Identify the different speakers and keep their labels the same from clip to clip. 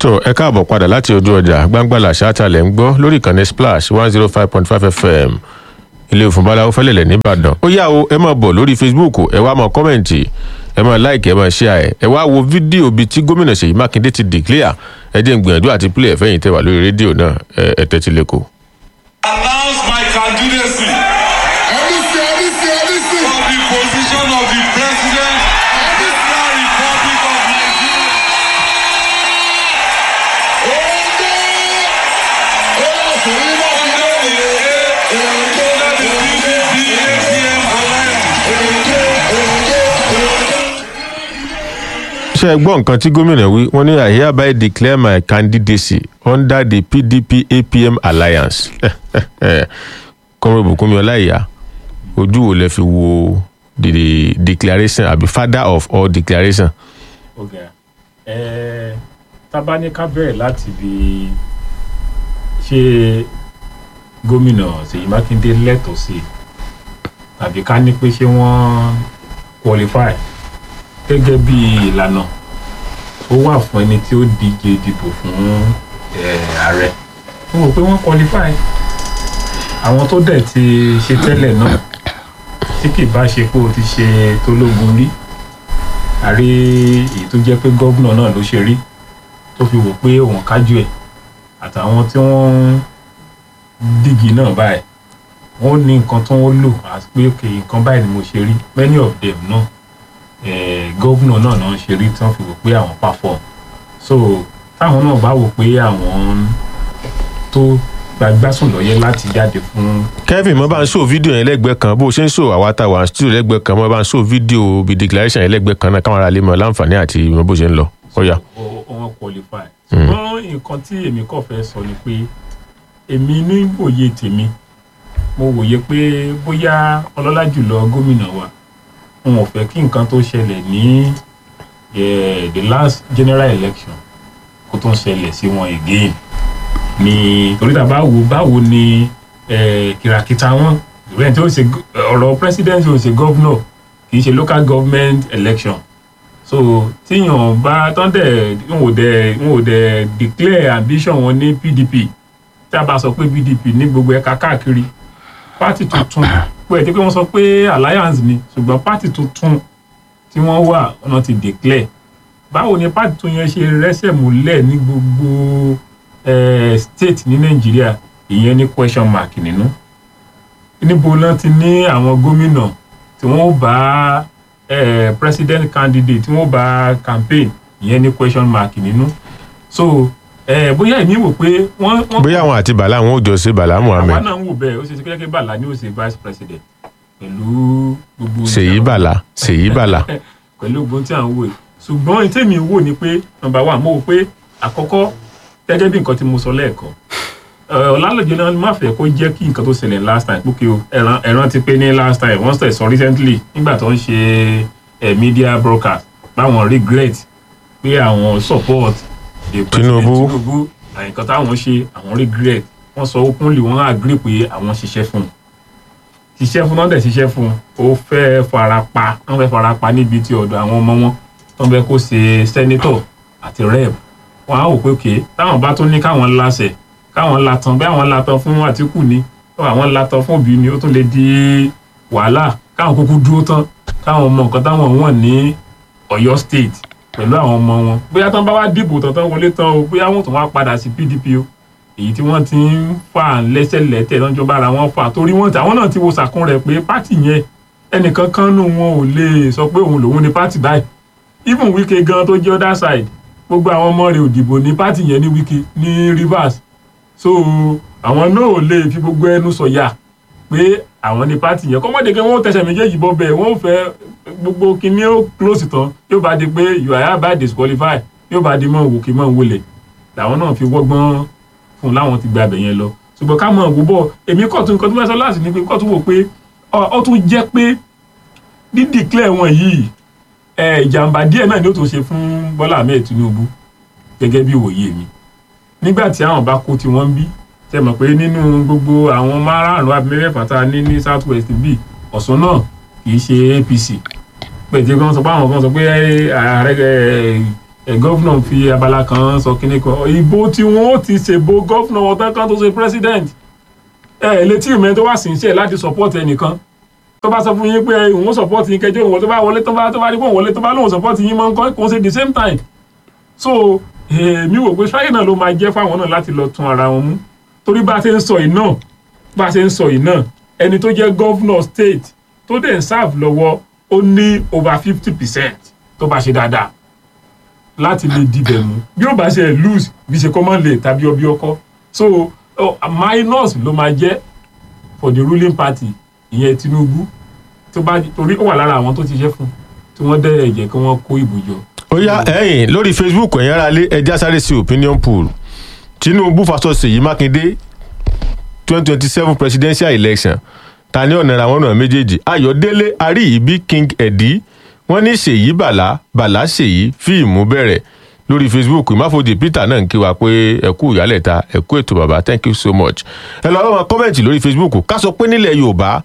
Speaker 1: so ẹ káàbọ̀ padà láti ojú ọjà gbangbala ṣáàtàlẹ̀ ń gbọ́ lórí ìkànnì splash one zero five point five fm ilé òfúnbaláwo fẹ́lẹ̀lẹ̀ nìbàdàn ó yá o ẹ máa bọ̀ lórí facebook ẹ wá máa kọ́mẹ̀ǹtì ẹ máa láìkì ẹ máa ṣíà ẹ ẹ wá wo fídíò bíi tí gómìnà ṣèyí mákindé ti declare ẹ jẹ́ ń gbìyànjú àti play ẹ̀fẹ́yìn tẹ́wà lórí rédíò náà ẹ ẹ tẹ́tí lẹ́kọ̀ọ́.
Speaker 2: announce my candidacy
Speaker 3: Ẹbísí ẹbísí ẹbísí
Speaker 2: for the position of the president of the Federal Republic of Nigeria.
Speaker 3: Oge Oya sèyí náà fi lé Oge
Speaker 2: Under the PDP APM alliance.
Speaker 3: Oge Oge Oge.
Speaker 1: ṣe gbọ́ nǹkan tí gómìnà wí wọ́n ní i hereby declare my candidacy under the pdp apm alliance kọ́mọ ìbùkúnmi ọláìyá ojú wo lẹ fi wo the declaration àbí father of all declaration.
Speaker 4: ọgá ẹ tábánikà bẹ̀rẹ̀ láti bí ṣé gómìnà ṣèyí mákindé lẹ́tọ̀ọ́ sí i tàbí ká ní pé ṣé wọ́n qualify gẹ́gẹ́ bí ìlànà tó wà fún ẹni tí ó díje dìbò fún eh, ààrẹ mo rò pé wọ́n qualify àwọn tó dẹ̀ ti ṣe tẹ́lẹ̀ náà tí kì bá ṣe pé o ti ṣe tológun rí àrí èyí tó jẹ́ pé gómìnà náà ló ṣe rí tó fi wò pé òun kájú ẹ̀ àtàwọn tí wọ́n ń dígì náà báyìí wọ́n ní nǹkan tó ń lò àti pé òkè nǹkan báyìí ni mo ṣe rí many of them náà eh, gómìnà náà náà ṣe rí tí wọ́n fi wò pé àwọn perform so táwọn náà bá wò pé àwọn tó gbagbásùn lọ́yẹ́ láti jáde fún
Speaker 1: kevin mo bá ń show fídíò yẹn lẹ́gbẹ̀ẹ́ kan bó o ṣe ń show àwa tá a wà studio lẹ́gbẹ̀ẹ́ kan mo bá ń show fídíò bí declaration yẹn lẹ́gbẹ̀ẹ́ kan náà káwọn ará lè mọ láǹfààní àti mọ bó ṣe ń lọ ó yá.
Speaker 4: ó- wọn qualify ṣùgbọ́n nǹkan tí èmi kàn fẹ́ sọ ni pé èmi ní wòye tèmi mo wòye pé bóyá ọlọ́lá jùlọ gómìnà wa wọn ò fẹ́ kí nǹkan tó ṣẹlẹ̀ ní eh, the last general election kó tó ń ṣẹlẹ̀ sí wọn again ni torí tá a bá wo báwo ni eh, kìràkìtà wọn ìrẹ́ni tí ó ṣe gó- ọ̀rọ̀ president ó ṣe governor kì í ṣe local government election so tíyàn bá tán dẹ̀ n ò dẹ̀ n ò dẹ̀ declare ambition wọn ní pdp tí a bá sọ pé pdp ní gbogbo ẹ̀ka káàkiri pátì tuntun pé ẹ̀ tí pé wọ́n sọ pé alliance ni ṣùgbọ́n pátì tuntun tí wọ́n wà wọ́n ti declare báwo ni pátì tuntun yẹn ṣe rẹ́sẹ̀ múlẹ̀ ní gbogbo eh, state ní nàìjíríà ìyẹn ní question mark nínú níbo náà ti ní àwọn gómìnà tí wọ́n bá eh, president candidate tí wọ́n bá campaign ìyẹn ní question mark nínú so eh, bóyá èmi wò pé wọ́n wọ́n
Speaker 1: bóyá àwọn àti bàlá àwọn ò jọ ṣe bàlá
Speaker 4: àwa
Speaker 1: muhammed
Speaker 4: náà ń wò bẹ́ẹ̀ ó ṣe ṣe kékeré bàlá ni ó ṣe vice president pẹ̀lú gbogbo
Speaker 1: ṣèyí bàlá ṣèyí bàlá
Speaker 4: pẹ̀lú gbogbo tí à ń wò yìí ṣùgbọ́n ní tèmi wò ni pé number one mo wò pé àkọ́kọ́ gẹ́gẹ́ bí nǹkan tí mo sọ lẹ́ẹ̀kan ọ̀làlọ́jọ́ náà má fẹ́ kó jẹ́ kí nǹkan tó ṣẹlẹ̀ last time pókè o ẹ̀ràn ẹ̀ràn ti pé ní last time wọ́n sẹ̀ sọ recently nígbà tó ń ṣe ẹ̀ media broadcast báwọn regret pé àwọn support the president
Speaker 1: Tinubu.
Speaker 4: Tinubu àyìnkan táwọn ṣe àwọn regret wọ́n sọ openly wọ́n agree pé àwọn ṣiṣẹ́ fún un ṣiṣẹ́ fún náà dẹ̀ ṣiṣẹ́ fún un ó fẹ́ fara pa wọ́n fẹ́ fara pa níbi tí ọ̀dọ̀ àwọn ọmọ wọn tó ń fẹ́ kó ṣe senator àti rep wọ́n á wò pé òkè táwọn bá tún ní káwọn láṣẹ káwọn latan bí àwọn latan fún àtìkù ni tó àwọn latan fún òbí ni ó tún lè di wàhálà káwọn kúkú dúró tán káwọn mọ nǹkan táwọn wọ̀n ní Ọ̀yọ́ state pẹ̀lú àwọn ọmọ wọn bóyá tán bá wá dìbò tán tán wọlé tán o bóyá wọn tún wá padà sí PDP o èyí tí wọ́n ti ń fà lẹ́sẹ̀lẹ́tẹ̀ lọ́jọ́ bára wọn fà torí wọ́n ti àwọn náà ti wo sàkún rẹ̀ pé pátì yẹn ẹnìkan kan nù wọn ò lè sọ pé òun lòun ní pátì báyìí even Wike gan tó jẹ́ other side gbogbo àwọn ọmọ rẹ̀ ò dìbò ní pátì yẹn ní Wike ní Rivers so àwọn náà ò lè fi gbogbo ẹnu sọ̀yà pé àwọn ní pátì yẹn kọ́mọ́dé kí wọ́n tẹsẹ̀ méjèèjì bọ́ bẹ́ẹ̀ wọ́n fẹ́ gbogbo kinní ó close tán yóò bá di pé you are hereby disqualified yóò bá di mọ́ wòkè mọ́ wọlé làwọn náà fi wọ́gbọ́n fún un láwọn ti gba abẹ yẹn lọ ṣùgbọ́n ká mọ̀ ọ́ bọ̀ èmi kọ́ tún nǹkan tó fẹ́ sọ láti ní pé kọ́ tún wò pé ọ- ó tún jẹ́ pé dídìklẹ̀ wọn yìí ẹ, ìjàmbá díẹ̀ náà ni ó tó ṣe fún Bọ́lá Ahmed Tinubu gẹ́gẹ́ bí òye mi nígbà tí àwọn bá kó tí wọ́n ń bí ṣe mọ̀ pé nínú gbogbo àwọn márààrún àbí mẹ́fẹ̀ẹ̀fà tá a ní ní south west bí Ọ̀ṣun náà kì í ṣe APC pẹ̀jẹ́ kan sọ pé àwọn kan sọ pé ààrẹ ẹ, ẹ gọ́fúnà fi abala kan sọ kíní kan ìbò tí wọ́n ó ti ṣèbò gọ́fúnà wọn tán kan tó ṣe president ẹ ẹ létí ìmọ̀ tó wà sí iṣẹ́ láti support ẹnìkan tó bá sọ fún yín pé òun support yín kẹjọ òun tó bá wọlé tó bá tó bá rí pé òun wọlé tó bá lóun support yín mọ́ nǹkan kò ṣe the same time so èmi wò pé strike náà ló máa jẹ́ fáwọn náà láti lọ tún ara wọn mú torí bá a ṣe ń sọ yìí náà bá a ṣe ń sọ yìí náà ẹni tó jẹ́ governor state tó dẹ̀ ń serve lọ́wọ́ ó ní over fifty percent tó bá ṣe dáadáa láti lè dibẹ̀ mú bí ó bá ṣe lose bí ṣe common lè tàbí ọbí ọkọ so oh, minus ló máa jẹ́ for the ruling party ìyẹn Tinubu tó bá torí ó wà lára àwọn tó ti ṣe fún tí wọ́n dẹ̀ jẹ́ kí wọ́n kó ìbò jọ.
Speaker 1: ó yá ẹ̀yin lórí facebook ẹ̀yin ará lé ẹja sáré sí opinion poll tinubu versus Ṣèyí mákindé twenty twenty seven presidential election ta ni ọ̀nà àwọn ọ̀nà méjèèjì ayọ̀délé àríyíbí king ẹ̀dí wọ́n ní Ṣèyí bàlá bàlá Ṣèyí fíìmù bẹ̀rẹ̀ lórí facebook ìmáfojì peter náà ń kí wa pé ẹ kú ìyálẹ̀ta ẹ kú ètò bàbá thank you so much ẹ lọ́ọ́ wọn kọ́mẹ̀ntì lórí facebook ká sọ pé nílẹ̀ yorùbá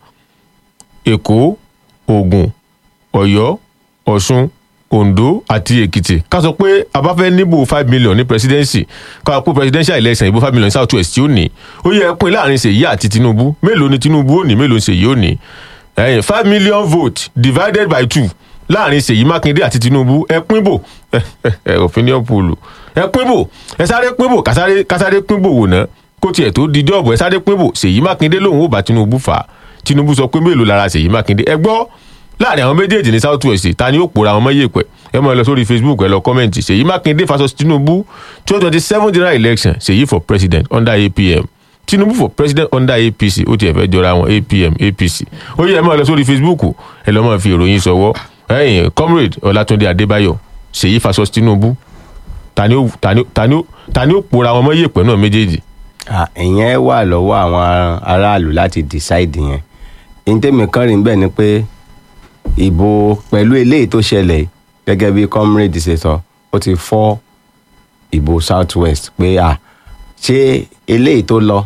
Speaker 1: èkó ògùn ọ̀yọ́ ọ̀ṣun ondo àti èkìtì ká sọ pé a bá fẹ́ níbò five million ní presidency ká pé presidential election ìbò five million south west tí ó ní ó yẹ pín láàrin Ṣèyí àti Tinubu mélòó ni Tinubu ó ní mélòó ni Ṣèyí ó ní ẹ̀yìn five million vote divided by two láàrin Ṣèyí Mákindé àti Tinubu ẹ pín bò opinion poll ẹ pín bò ẹ sáré pín bò kásáré kásáré pín bò wò ná kó tiẹ̀ tó di jọ́ọ̀bù ẹ sáré pín bò Ṣèyí Mákindé lòun ò bá Tinubu fà á Tinubu sọ pé mélòó lára Ṣèyí Mákindé ẹ gbọ́ láàrin àwọn méjèèjì ní south west ta ni ó pòórá àwọn mọ́yèpẹ̀ ẹ máa lọ sórí facebook ẹ lọ kọ́mẹ̀ntì Ṣèyí Mákindé versus Tinubu twenty twenty seven general election Ṣèyí for president under APM Tinubu for president under APC ó tiẹ̀ fẹ́ jọra wọn APM APC ó yẹ ẹ máa lọ sórí facebook ẹ lọ́ máa fi ìròyìn sọwọ́ ẹ̀yìn comrade Ọlátúndé Adébáyọ̀ Ṣèyí versus Tinubu ta ni ó ta ni ó ta ni ó ta ni ó pòórá àwọn mọ́yèpẹ̀ náà méjèèjì.
Speaker 5: ìyẹn wà lọ́wọ́ àwọn aráàlú láti decide yẹn ìtẹ́mi kan rí bẹ́ẹ̀ ni pé ìbò pẹ̀lú eléyìí tó ṣẹlẹ̀ gẹ́gẹ́ bí comrade ṣe sọ ó ti fọ́ ìbò south west pé à ṣé eléyìí tó lọ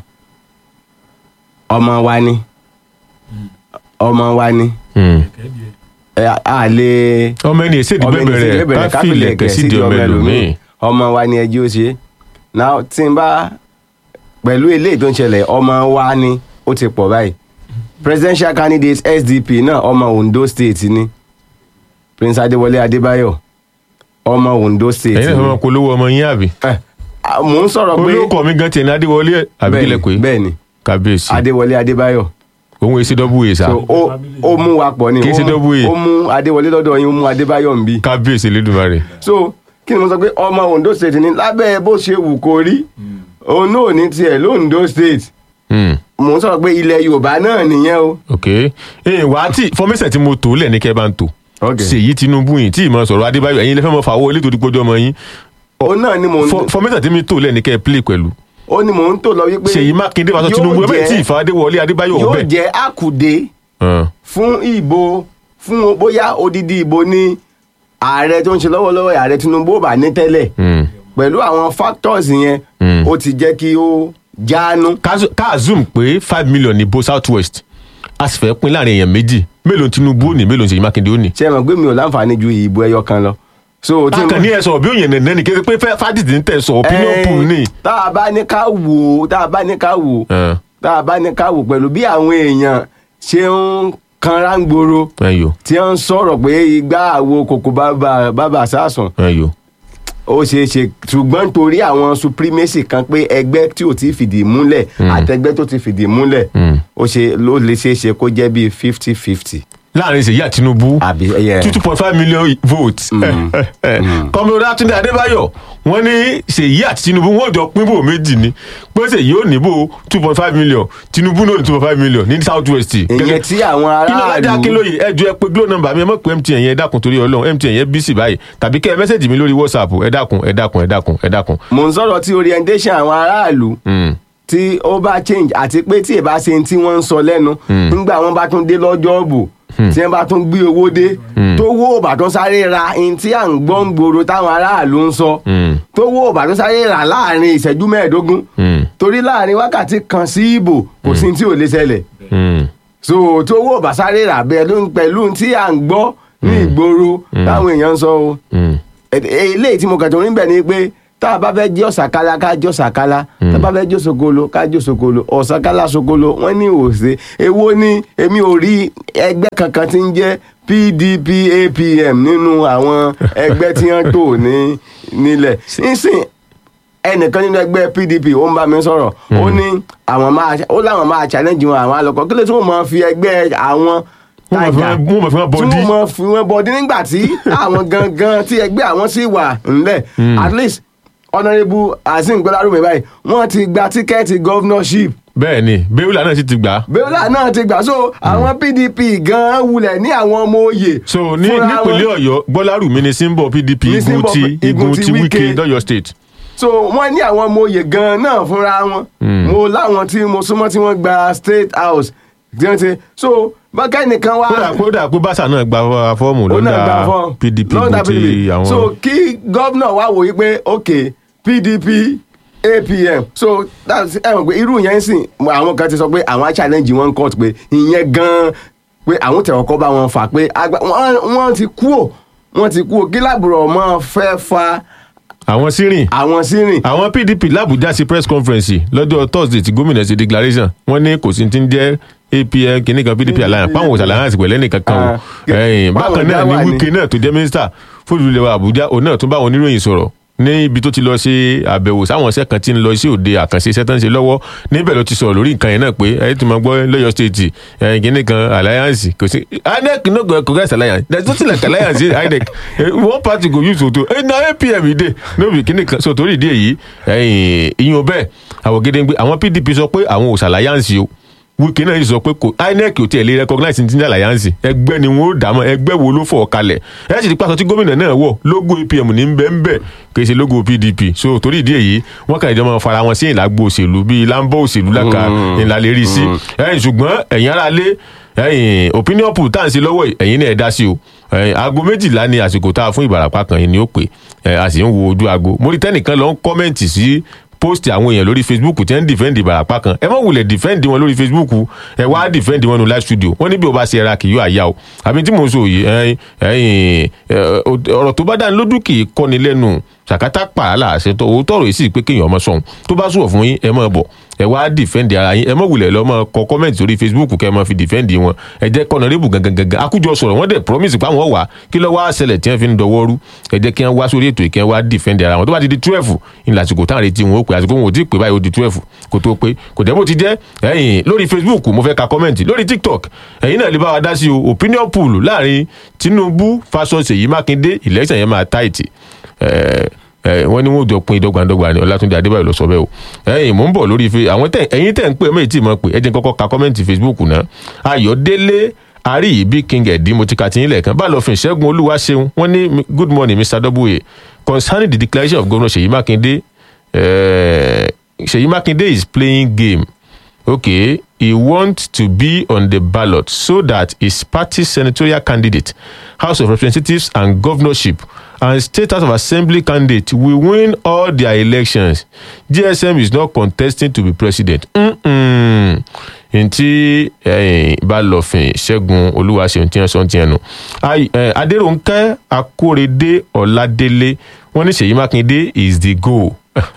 Speaker 5: ọmọ wa ni ọmọ wa ni ẹ, a lè
Speaker 1: ọmọ ẹni èsèdí
Speaker 5: ọmọ ẹni
Speaker 1: bẹ̀rẹ̀
Speaker 5: sì bẹ̀rẹ̀
Speaker 1: ká fi ilẹ̀kẹ̀ sídìí ọmọ ẹlòmíì.
Speaker 5: ọmọ wa ni ẹjọ́ ṣe now tí n bá pẹ̀lú eléyìí tó ń ṣẹlẹ̀ ọmọ wa ni ó ti pọ̀ báyìí presidential candidate SDP náà ọmọ Ondo state ni Prince Adéwọlé Adébáyọ̀ ọmọ Ondo state
Speaker 1: ẹ̀yin náà
Speaker 5: ni
Speaker 1: fẹ́ máa polówó ọmọ yín àbí.
Speaker 5: Eh, ah, mò ń sọ̀rọ̀ pé
Speaker 1: olóòkọ mi gan tiẹ̀ ní adéwọlé àbíkílẹ̀ pé
Speaker 5: bẹ́ẹ̀ni
Speaker 1: kábíyèsí
Speaker 5: Adéwọlé Adébáyọ̀
Speaker 1: òun èsì dọ́bù èsà
Speaker 5: so ó ó mú wa pọ̀ ni
Speaker 1: Kì í ṣe
Speaker 5: ó mú-
Speaker 1: double A.
Speaker 5: ó mú Adéwọlé lọ́dọ̀ yín ó mú Adébáyọ̀ ń bí
Speaker 1: kábíyèsí lẹ́dùnmarè.
Speaker 5: so kí ni mo sọ pé ọmọ Ondo state ni lábẹ́ bó ṣe wù kó rí òun náà ní tiẹ̀ lóńdó state
Speaker 1: Hmm,
Speaker 5: mò ń sọ̀rọ̀ pé ilẹ̀ Yorùbá náà nìyẹn o.
Speaker 1: ok ẹ̀yin wà á tí fọmísẹ̀ tí mo tò lẹ̀ ní kẹ́ bá ń tò
Speaker 5: Ok.
Speaker 1: Ṣèyí Tinubu yìí tí ìmọ̀ sọ̀rọ̀ Adébáyọ̀ ẹ̀yin lẹ́fẹ̀ẹ́ mọ̀ fàwọ́ ilé torí gbọ́dọ̀ ọmọ yín
Speaker 5: òun náà ni mò ń
Speaker 1: Fọ- fọmísẹ̀ tí mi tò lẹ̀ ní kẹ́ play pẹ̀lú
Speaker 5: ó ní mò ń tò lọ wípé
Speaker 1: Ṣèyí Mákindé versus
Speaker 5: yóò
Speaker 1: Tinubu ẹ bẹ́ẹ̀
Speaker 5: jẹ́-
Speaker 1: tí ìfà Adéwọlé Adébáyọ̀
Speaker 5: yóò
Speaker 1: ọ̀bẹ.
Speaker 5: jẹ́ àkùdé fún ìbò fún bóyá odidi ìbò ní ààrẹ tó ń ṣe lọ́wọ́lọ́wọ́ ààrẹ Tinubu ò bá ní tẹ́lẹ̀ pẹ̀lú àwọn factors yẹn
Speaker 1: Mm.
Speaker 5: ó ti jẹ́ kí ó jáánú.
Speaker 1: ká zoom pé five million ní bo south west a sì fẹ́ pín láàrin èèyàn méjì mélòó Tinubu ó ní mélòó Ṣèyí Mákindé ó ní.
Speaker 5: ṣé ẹ mọ̀ pé mi ò láǹfààní ju ìbò ẹyọ kan lọ. so tí
Speaker 1: bákan ní ẹ sọ̀rọ̀ bí òyìn nẹ̀nẹ́ ni kí ẹ pé fádìsì ń tẹ̀ sọ opinion
Speaker 5: Eh,
Speaker 1: pool ni.
Speaker 5: tá a bá ní ká wò ó tá a bá ní ká wò ó
Speaker 1: Eh,
Speaker 5: tá a bá ní ká wò pẹ̀lú bí àwọn èèyàn ṣe ń kanra ń gbòòrò
Speaker 1: ẹyọ
Speaker 5: tí wọ́n ń sọ̀rọ̀ pé igbá àwo kòkó bàbà bàbà sásùn
Speaker 1: ẹyọ.
Speaker 5: ó ṣeé ṣe ṣùgbọ́n torí àwọn supremacy kan pé ẹgbẹ́ tí ò ti fìdí múlẹ̀ àtẹgbẹ́ tó ti fìdí múlẹ̀
Speaker 1: Mm.
Speaker 5: ó ṣe ló lè ṣeé ṣe kó jẹ́ bíi fifty fifty
Speaker 1: láàrin Ṣèyí àti Tinubu
Speaker 5: àbí ẹyẹ
Speaker 1: two two point five million votes. kọ́mọdé Látúndé Adébáyọ̀ wọ́n ní Ṣèyí àti Tinubu wọ́n jọ pín bò méjì ni pé Ṣèyí ò ní bò two point five million Tinubu náà ní two point five million ní south west.
Speaker 5: ìyẹn tí àwọn
Speaker 1: iná ládé
Speaker 5: aráàlú
Speaker 1: akínlóye ẹ jọ ẹ pé glo number mi ẹ mọ̀ pé MTN yẹn ẹ dákun torí Ọlọ́run MTN yẹn bí sí báyìí tàbí kẹ́ ẹ mẹ́sẹ̀jì mi lórí WhatsApp ẹ dákun ẹ dákun ẹ dákun ẹ dákun.
Speaker 5: mò ń sọ̀rọ̀ tí orientation àwọn aráàlú
Speaker 1: Mm.
Speaker 5: tí ó bá change àti pé tí ì bá ṣe tí wọ́n ń sọ lẹ́nu nígbà wọn bá tún dé lọ́jọ́ ọ̀bù tí wọ́n bá tún gbé owó dé tó wó òbàdàn sáré ra ihun tí à ń gbọ́ ń gbòòrò táwọn aráàlú ń sọ
Speaker 1: Mm.
Speaker 5: tó wó òbàdàn sáré rà láàrin ìṣẹ́jú mẹ́ẹ̀ẹ́dógún
Speaker 1: Mm.
Speaker 5: torí láàrin wákàtí kan sí ìbò kò sí tí ò lè ṣẹlẹ̀
Speaker 1: Mm.
Speaker 5: so tó wó òbàdàn sáré rà bẹ́ẹ̀ ló ń pẹ̀lú tí à ń gbọ́ ní ìgboro táwọn èèyàn ń sọ o
Speaker 1: Mm.
Speaker 5: eléyìí tí mo kàn tó rí bẹ̀ ni pé tá a bá fẹ́ jẹ́ ọ̀sàkálá ká jẹ́ ọ̀sàkálá tá a bá fẹ́ jẹ́ sokolo ká jẹ́ sokolo ọ̀sàkálá sokolo wọ́n ní òsè èwo ni èmi ò rí ẹgbẹ́ kankan tí ń jẹ́ pdp apm nínú àwọn ẹgbẹ́ tí wọ́n tò ní nílẹ̀ nísìn ẹnìkan nínú ẹgbẹ́ pdp ó ń bá mi sọ̀rọ̀ ó ní àwọn máa ó láwọn máa challenge wọn àwọn àlọ́kọ̀ kí ló tí wọ́n máa fi ẹgbẹ́ àwọn
Speaker 1: Wọ́n máa fi
Speaker 5: tajà
Speaker 1: wọ́n- wọ́n máa fi wọ́n
Speaker 5: tí
Speaker 1: bọ́dí.
Speaker 5: wọ́n máa fi wọ́n bọ́dí nígbà tí àwọn gangan tí ẹgbẹ́ àwọn sì wà ńlẹ̀ at least honourable azeem gbọ́dárùmí báyìí wọ́n ti gba tíkẹ́ẹ̀tì governorship
Speaker 1: bẹ́ẹ̀ ni bẹ́ẹ̀lá náà sì ti gbà á
Speaker 5: bẹ́ẹ̀lá náà ti gbà so àwọn pdp gan wulẹ̀ ní àwọn ọmọ oyè
Speaker 1: so ní
Speaker 5: fúnra
Speaker 1: nípínlẹ̀
Speaker 5: wọn.
Speaker 1: ọ̀yọ́ gbọ́lárùmí ni símbọ̀ pdp
Speaker 5: Ní
Speaker 1: igun
Speaker 5: symbol
Speaker 1: ti
Speaker 5: igun
Speaker 1: igun
Speaker 5: ti
Speaker 1: ti wike
Speaker 5: Wike.
Speaker 1: lọ́yọ̀ state
Speaker 5: so wọ́n ní àwọn ọmọ oyè gan náà fúnra wọn mo láwọn tí mo súnmọ́ tí wọ́n gba state house tí wọ́n ti so bákẹ́ nìkan wá
Speaker 1: kódà kódà pé báṣà náà gba fọ́ọ̀mù
Speaker 5: ó náà
Speaker 1: lọ́dà
Speaker 5: gba fún
Speaker 1: pdp
Speaker 5: lọ́dà
Speaker 1: igun ti
Speaker 5: PDP.
Speaker 1: àwọn
Speaker 5: so kí gómìnà wá wòye pé ok pdp apm so that's ẹ mọ̀ pé irú yẹn ń sìn àwọn kan ti sọ pé àwọn á challenge wọn court pé ìyẹn gan pé àwọn tẹ̀wọ́ kọ́ bá wọn fà pé agba- wọ́n wọ́n ti kú ò wọ́n ti kú ò kí làbúrò ọmọ fẹ́ fa
Speaker 1: àwọn sírìn
Speaker 5: àwọn sírìn
Speaker 1: àwọn pdp làbújá sí press conference lọ́jọ́ thursday tí gómìnà ṣe declaration wọ́n ní kò sí ti ń jẹ́ apm kìíní kan pdp alliance páwọn òṣàlẹ̀ alliance pẹ̀lẹ́ nìkan kan o
Speaker 5: Ah,
Speaker 1: Ẹ̀yìn,
Speaker 5: báwọn
Speaker 1: bákan náà
Speaker 5: dá wà
Speaker 1: ní
Speaker 5: ní-
Speaker 1: wike náà tó jẹ́ mínísítà fúlùlẹ̀wà àbújá òun náà tún bá àwọn oníròyìn sọ̀rọ̀ ní ibi tó ti lọ ṣe àbẹ̀wò sáwọn iṣẹ́ kan tí ń lọ sí òde àkànṣe iṣẹ́ tó ń ṣe lọ́wọ́ níbẹ̀ ló ti sọ̀rọ̀ lórí nǹkan yẹn náà pé ẹ ti máa gbọ́ lọ́yọ̀ state ẹ̀yìn kìíní kan alliance kò sí inec no go progress alliance there is nothing like alliance in inec Eh, one party go use photo ẹ na apm ìdè no be kìíní kan so torí ìdí èyí ẹ̀yìn ìyún bẹ́ẹ̀ àwọn gédéǹgbé àwọn pdp sọ pé àwọn ò ṣàlàyáǹsì o wike náà yìí sọ pé kò inec ò tiẹ̀ lè recognize ní tíjà alliance ẹgbẹ́ ni wọ́n ó dà mọ́ ẹgbẹ́ wo ló fọ̀ kalẹ̀ ẹ sì ti pàṣẹ tí gómìnà náà wọ̀ logo apm ní bẹ́ẹ̀nbẹ́ kì í ṣe logo pdp so torí ìdí èyí wọ́n kàn ìjọba fara wọn sí ìlàgbó òṣèlú bíi láńbọ̀ òṣèlú láka ìlà lè rí sí ẹ̀yìn ṣùgbọ́n ẹ̀yìn ara lé ẹ̀yìn opinion poll tá à ń ṣe lọ́wọ́ yìí, ẹ̀yìn náà ẹ̀ dá sí o ẹ̀yìn aago méjìlá ni àsìkò tá a fún ìbàràpá kan yìí ni ó pè ẹ̀ a sì ń wo ojú aago mo rí tẹ́nìkan lọ ń kọ́mẹ̀ntì sí post àwọn èèyàn lórí facebook tí wọ́n ń defend ìbàràpá kan ẹ má wulẹ̀ defend wọn lórí facebook ẹ wá defend wọn no live studio wọ́n ní bí o bá ṣe ra kì yóò àyà o àbí tí mo sọ yìí ẹ̀yìn ẹ̀yìn ẹ̀, ọ̀rọ̀ tó bá dá ní lójú kì í kọ́ni lẹ́nu ṣàkátà pààlà àṣetọ òótọ́ rẹ̀ sì pé kéèyàn ọmọ sọ̀hún tó bá sùwọ̀ fún yín ẹ máa bọ̀ ẹ wá dìfẹ́ǹdì ara yín ẹ mọ̀ wulẹ̀ lọ́mọ kọ kọ́mẹ̀ntì sórí facebook kẹ́ ẹ máa fi dìfẹ́ǹdì wọn ẹ jẹ́ kọ́nọ̀rẹ́bù gangan gangan akújọ sọ̀rọ̀ wọ́n dẹ̀ promise pé àwọn wà kí ló wá ṣẹlẹ̀ tí wọ́n fi ń dọwọ́ rú ẹ jẹ́ kí wọ́n wá sórí ètò ìkẹ́ wá dìfẹ́ǹdì ara wọn tó bá ti di twelve ìlà àsìkò táwọn retí wọn ó pè àsìkò wọn ò tí ì pè báyìí ó di twelve kó tó pé kò dẹ́ bó ti jẹ́ ẹ̀yìn lórí facebook mo fẹ́ ka kọ́mẹ̀ntì lórí tiktok ẹ̀yin náà lè bá wa dá sí o opinion pool láàrin tinubu faṣọ ṣèyí mákindé election yẹn máa táìtì ẹ̀ẹ́ ẹ wọn ní wọn ò jọ pin dọgbandọgba ni ọlátúndé adébáyò lọ sọ bẹ́ẹ̀ o ẹ̀yin mò ń bọ̀ lórí fe àwọn tẹ ẹ̀yin tẹ ń pè mí tí mo pè ẹ jẹ́ n kọ́kọ́ ka kọmẹǹtì facebook náà ayọ̀délé àríyìbí king ẹdí mo ti ka ti yín lẹ́ẹ̀kan bá lọ fin ṣẹ́gun olúwa ṣeun wọ́n ní good morning mr w concerning the declaration of governor ṣèyí mákindé eh, ṣèyí mákindé is playing game okay he wants to be on the ballot so that his party's senatorial candidate house of representatives and governorship and state house of assembly candidate will win all their elections gsm is not contesting to be president Mm-mm. ntí balọ̀fin ṣẹ́gun olúwaṣeun tí wọ́n sọ ti ẹnu adéròǹkẹ́ akórèdé ọ̀làdélé wọ́n ní ṣèyí mákindé is the goal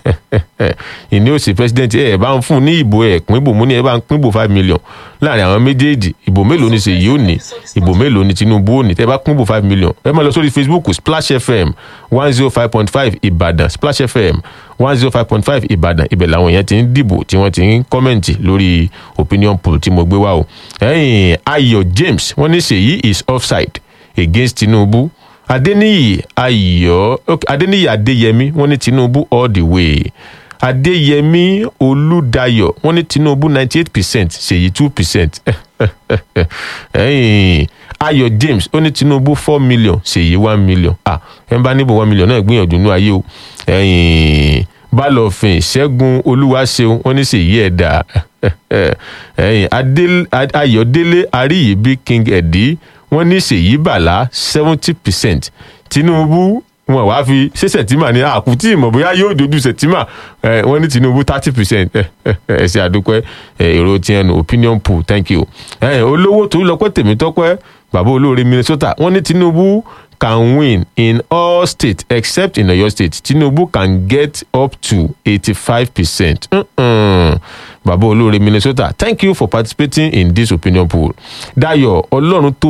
Speaker 1: ìní òsì president ẹ bá ń fún ní ìbò ẹ pín ìbò mú ní ẹ bá ń pín ìbò five million láàrin àwọn méjèèjì ìbò mélòó ni ṣèyí ò ní ìbò mélòó ni tinubu ò ní tẹ bá pín ìbò five million ẹ máa lọ sórí facebook splash fm one zero five point five ìbàdàn splash fm one zero five point five ìbàdàn ibẹ̀ làwọn èèyàn ti ń dìbò tí wọ́n ti ń kọ́mẹ̀ntì lórí opinion poll tí mo gbé wá o ẹ̀yìn ayọ̀ james wọ́n ní ṣèyí is offside against tinubu adeniyi ayọ okay, adeniyi adeyemi wọn ní tinubu all the way adeyemi olùdayọ wọn ní tinubu ninety eight percent ṣèyí two percent ayọ james ó ní tinubu four million ṣèyí one million ah ẹ bá níbo one million náà gbìyànjú ní ayé o balọ̀fin ṣẹ́gun olúwaṣeun wọn ní ṣèyí ẹ̀dá ayọ̀délé àríyìbí king ẹ̀dí wọ́n ní ṣèyí bàlá seventy percent tinubu wọn wá fi ṣé sẹ̀tìmà ní àkútì ìmọ̀ bóyá yóò dojú sẹ̀tìmà wọ́n ní tinubu thirty percent ẹ ṣe àdúpẹ́ èrò tiẹ̀ nù opinion poll thank you olówó tó lọ́pẹ́ tèmi tọ́pẹ́ bàbá olóore minnesota wọ́n ní tinubu can win in all states except in oyo state tinubu can get up to eighty-five percent bàbá olóore minnesota thank you for participating in this opinion poll dayo ọlọ́run tó